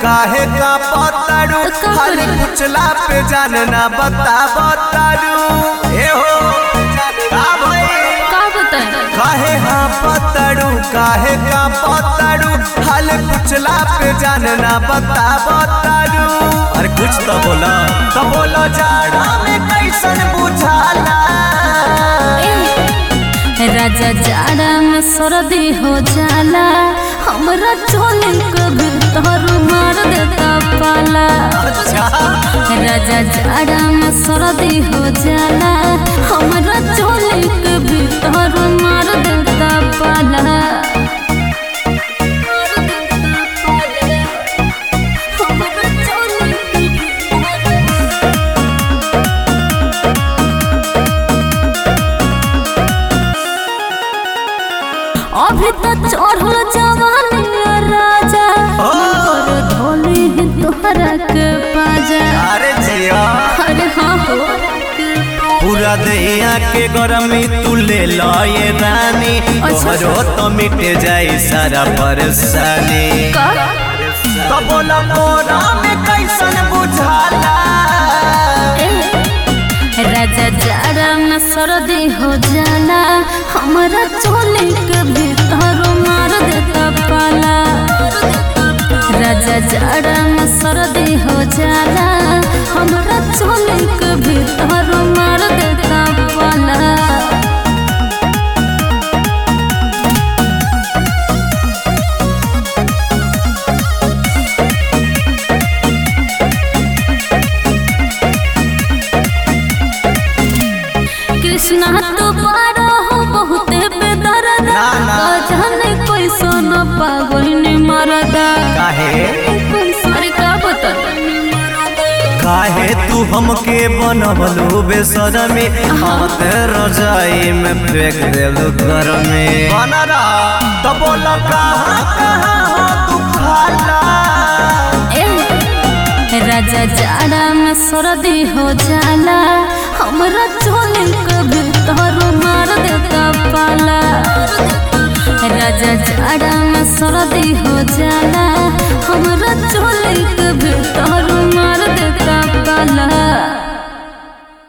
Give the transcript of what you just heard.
काहे का पताड़ू का खाली करी? पुछला पे जानना बता बताड़ू ए हो का भई का बताए काहे हाँ पताड़ू काहे का पताड़ू खाली पुछला पे जानना बता बताड़ू अरे कुछ तो बोला तो बोलो जाड़ा में कैसन बुझाला राजा जाड़ा में सर्दी हो जाला हमरा चोले के भीतर मार देता पाला अच्छा राजा जाड़ा में सर्दी हो जाला हमरा चोले के भीतर मार देता पाला मार देता पाला। हमरा चोले के भीतर अभी तो चढ़ल जवानी राजा मगर धोली ही तोहरा के पाजा अरे जिया अरे हाँ हो पूरा दैया के गरमी तू ले लो ये रानी अच्छा। तोहरो तो मिट जाई सारा परेशानी का तो बोला मोरा में कैसन बुझाला ए, राजा जाड़ा में सर्दी हो जाला हमारा चोले के भीतर मार देता पाला राजा जाड़ा में सर्दी हो जाला हमारा चोले के भीतर मार देता पाला कृष्णा तो बारो हो बहुते बेदर्दा ना, ना। जाने कोई सोना पागल ने मरदा काहे अरे का बता काहे तू हमके बनबलू बेसरमी हम ते रजाई में फेंक देलू घर में बनरा तो बोला कहाँ कहाँ हो तू खाला ए राजा जाड़ा में सर्दी हो जाला हमरा चोले के भीतर मार देता पाला राजा जाड़ा में सर्दी हो जाला